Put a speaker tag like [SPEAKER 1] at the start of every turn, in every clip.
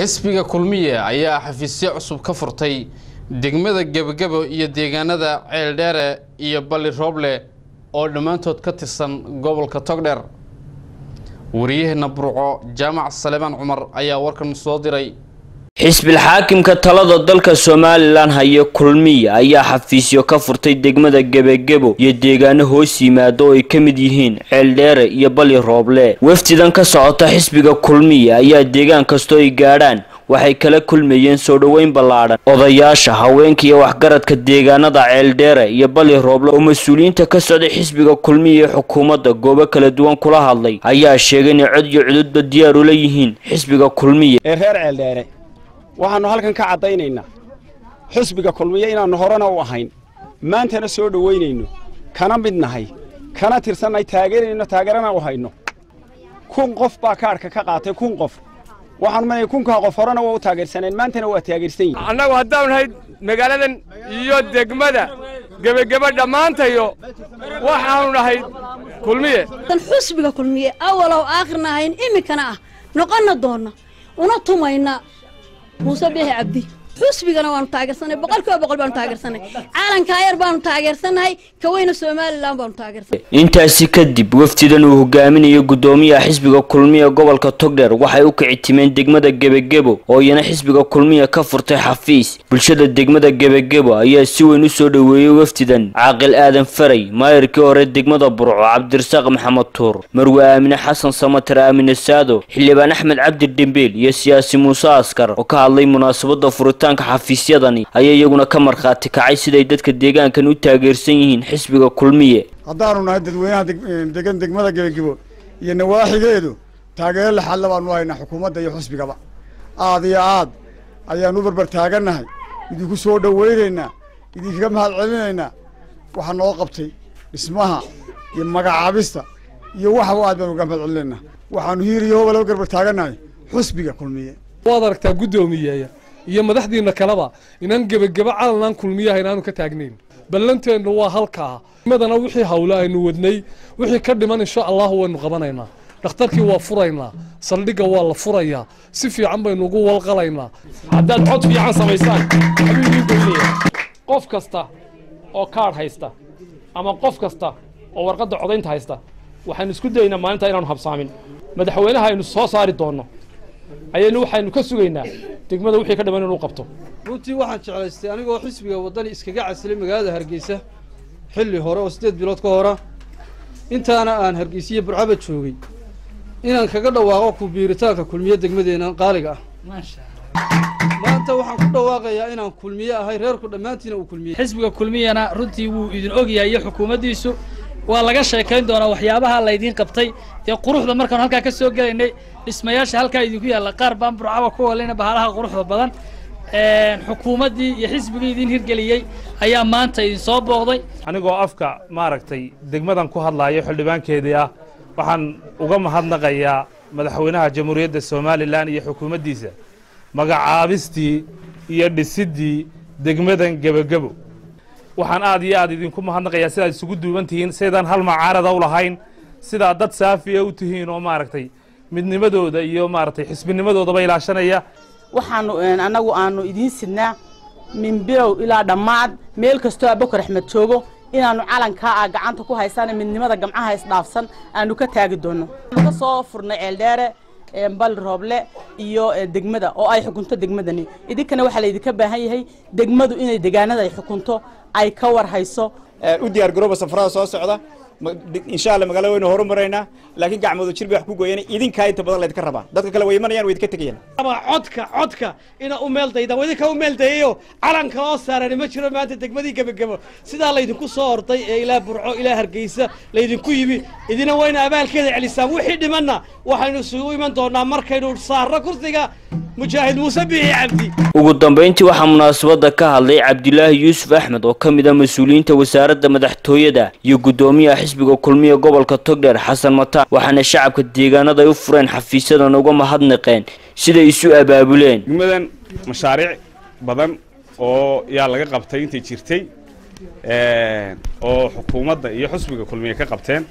[SPEAKER 1] xisbiga kulmiye ayaa xafiisyo cusub ka furtay degmada gebagabo iyo deegaanada ceeldheere iyo balli rooble oo dhammaantood ka tirsan gobolka togdheer wariyaheena burco jaamac saleebaan cumar ayaa warkan soo diray
[SPEAKER 2] xisbil xaakimka talada dalka somalilan haya kulmiya ayaa xafiisyo ka furtay degmada gebagebo iyo deegaano hoos yimaado oo ay ka mid yihiin ceeldheere iyo bali rooble wafdidan ka socota xisbiga kulmiya ayaa deegaan kastoo ay gaadhaan waxay kala kulmayeen soo dhoweyn ballaadhan odayaasha haweenka iyo waxgaradka deegaanada ceeldheere iyo bali rooble oo mas-uuliyiinta ka socday xisbiga kulmiya ee xukuumadda goobo kala duwan kula hadlay ayaa sheegay inay cod iyo cududba diyaar ula yihiin xisbiga kulmiya
[SPEAKER 3] ee reer ceeldheere waxaannu halkan ka caddaynaynaa xisbiga kulmiye inaannu horena u ahayn maantana soo dhowaynayno kana mid nahay kana tirsannahay taageerayno taageerana u hayno kun qof baa kaadhka ka qaatay kun qof waxaanu manaya kunkaa qof horena waa u taageersaneen maantana waa taageersan yihin
[SPEAKER 4] annagu haddaanu nahay magaaladan iyo degmada gebageba dhammaantayo waxaanu nahay kulmiye
[SPEAKER 5] tan xusbiga kulmiye awalow aakhirna ahayn iminkana ah noqonna doonna una tumayna muuse biixi cabdi xusbigana waanu taageersanay boqol kiiba boqol baanu taageersanay caalankaa yar baanu taageersannahay kaweyna somalilan baanu taageersanay
[SPEAKER 2] intaasi kadib wafdidan uu hogaaminayo guddoomiyaha xisbiga kulmiya gobolka togdheer waxay u kici timeen degmada gebagebo oo iyana xisbiga kulmiya ka furtay xafiis bulshada degmada gebagebo ayaa si weyn u soo dhoweeyey wafdidan caaqil aadan faray maayirkii hore degmada burco cabdirasaaq maxamed tuur marwe aamine xasan samatar aamine saado xildhibaan axmed cabdi dhembiil iyo siyaasi muuse askar oo ka hadlay munaasabada furitaanka xafiisyadani ayaa iyaguna ka markhaati kacay siday dadka deegaankan u taageersan yihiin xisbiga kulmiye
[SPEAKER 6] haddaanu nahay dadweynaha degan degmada gebagebo iyo nawaaxigeedu taageero laxadla baanu haynaa xukuumadda iyo xusbigaba aad iyo aad ayaanu u barbar taagannahay idinku soo dhowaynaynaa idinkaga mahad celinaynaa waxaa noo qabtay dhismaha iyo magacaabista iyo waxba aad baanu uga mahad celinaynaa waxaanu hiir iyo hoba laga garbar taagannahay xusbiga kulmiye
[SPEAKER 7] waad aragtaa guddoomiyeeya iyo madaxdiina kaleba inaan gebageba calanaan kulmiyaha inaanu ka taagnayn ballanteennu waa halkaa madana wixii hawle aynu wadnay wixii ka dhiman insha allahu waynu qabanaynaa dhakhtarkii waa furaynaa saldhigga waa la furayaa si fiican baynu ugu walqalaynaa
[SPEAKER 4] haddaad cod fiican samaysaan ayuu idiin goynaya qof kasta oo kaadh haysta ama qof kasta oo warqadda codaynta haysta waxaynu isku dayaynaa maalintaa inaanu habsaamin madaxweynaha aynu soo saari doonno ayaynu waxaynu ka sugaynaa degmada wixii ka dhiman inuu qabto
[SPEAKER 8] runtii waxaan jeclaystay anigoo xisbiga waddani iskaga casilay magaalada hargeysa xilli hore oo siddeed bilood ka hora intaana aan hargeysiyo burcaba joogay inaan kaga dhawaaqo ku biiritaanka kulmiye degmadeena qaaliga ah maanta waxaan ku dhawaaqayaa inaan kulmiye ahay reerku dhammaantiina uu kulmiye
[SPEAKER 9] xisbiga kulmiyana runtii wuu idin ogyahay iyo xukuumaddiisu waa laga sheekayn doonaa waxyaabaha laydiin qabtay dee quruxda markaan halkaa ka soo gelaynay dhismayaasha halkaa idinku yaalla qaar baan burcaba ku walayna bahalaha quruxda badan xukuumaddii iyo xisbigii idin hirgeliyey ayaa maanta idin soo booqday
[SPEAKER 10] anigoo afka maaragtay degmadan ku hadlaayo xildhibaankeedii ah waxaan uga mahadnaqayaa madaxweynaha jamhuuriyadda somalilan iyo xukuumaddiisa magacaabistii iyo dhisiddii degmadan gebagebo waxaan aad iyo aad idinku mahadnaqayaa sidaad isugu duuban tihiin sidaydaan hal macaarada u lahayn sidaa dad saafiya u tihiin oo maaragtay midnimadooda iyo maaragtay xisbinimadoodaba ilaashanaya
[SPEAKER 11] waxaanu annagu aanu idiin sidnaa min bilow ilaa dhammaad meel kastoo abakar axmed joogo inaannu calankaa ah gacanta ku haysaan midnimada gamcaha isdhaafsan aanu ka taagi doonno ka soo furnay ceeldheere bal rooble iyo degmada oo ay xukunto degmadani idinkana waxaa laydinka baahan yahay degmadu inay degaanada ay xukunto ay ka war hayso
[SPEAKER 3] u diyaar garooba safarada soo socda insha alla magaalada waynu horumaraynaa laakiin gacmooda jir bay wax ku gooyeen idinkaa inta badan laydinka rabaa dadka kale way imanayaan way idinka tegayaan
[SPEAKER 12] codka codka ina u meel dayda waa idinka u meel dayayo calanka oo saarani ma jiro maanta degmadii gebagebo sidaa laydinku soo orday ee ilaa burco ilaa hargeysa laydinku yimi idina wayna abaalkeeda celisaan wixii dhimanna waxaynu isugu iman doonaa markaynu saarno kursiga mujaahid muuse biixi cabdi
[SPEAKER 2] ugu dambayntii waxaa munaasabadda ka hadlay cabdilaahi yuusuf axmed oo ka mid ah mas-uuliyiinta wasaaradda madaxtooyada iyo guddoomiyaha xisbiga kulmiya gobolka togdheer xasan mataan waxaana shacabka deegaanada ay u fureen xafiisyadan uga mahadnaqeen siday isu abaabuleen
[SPEAKER 10] degmadan mashaariic badan oo yaa laga qabtay intay jirtay oo xukuumadda iyo xusbiga kulmiye ka qabteen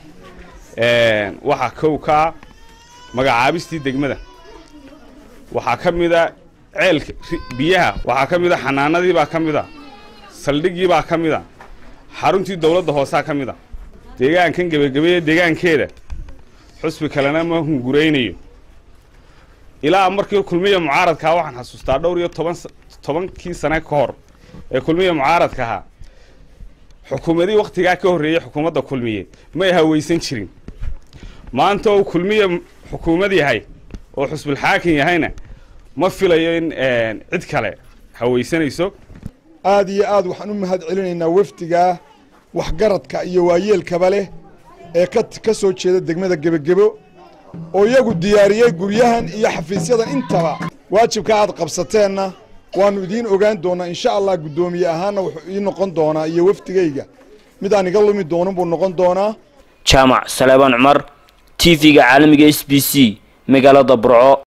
[SPEAKER 10] waxaa kow ka ah magacaabistii degmada waxaa ka mid a
[SPEAKER 13] ceelka biyaha waxaa ka mid a xanaanadii baa ka mid a saldhiggii baa ka mid a xaruntii dowladda hoosaa ka mid a deegaankan gebagabeeye deegaankeeda xusbi kalena ma hunguraynayo ilaa markii kulmiya mucaaradkaha waxaan xasuustaa dhowr iyo toban tobankii sane ka hor ee kulmiya mucaaradka ahaa xukuumadii wakhtigaa ka horreeyey xukuumadda kulmiye may hawaysan jirin maanta ou kulmiya xukuumad yahay oo xusbulxaakim yahayna ma filayo in cid kale hawaysanayso
[SPEAKER 14] aad iyo aad waxaan u mahad celinaynaa wafdigaa waxgaradka iyo waayeelkaba leh ee ka soo jeeda degmada gebagebo oo iyagu diyaariyey guryahan iyo xafiisyadan intaba waajibka aad qabsateenna waannu idiin ogaan doonnaa insha allah guddoomiye ahaanna wuxuu ii noqon doonaa iyo wafdigayga mid aan iga lumi doonin buu noqon doonaa
[SPEAKER 2] jaamac saleebaan cumar t v-ga caalamiga s b c magaalada burco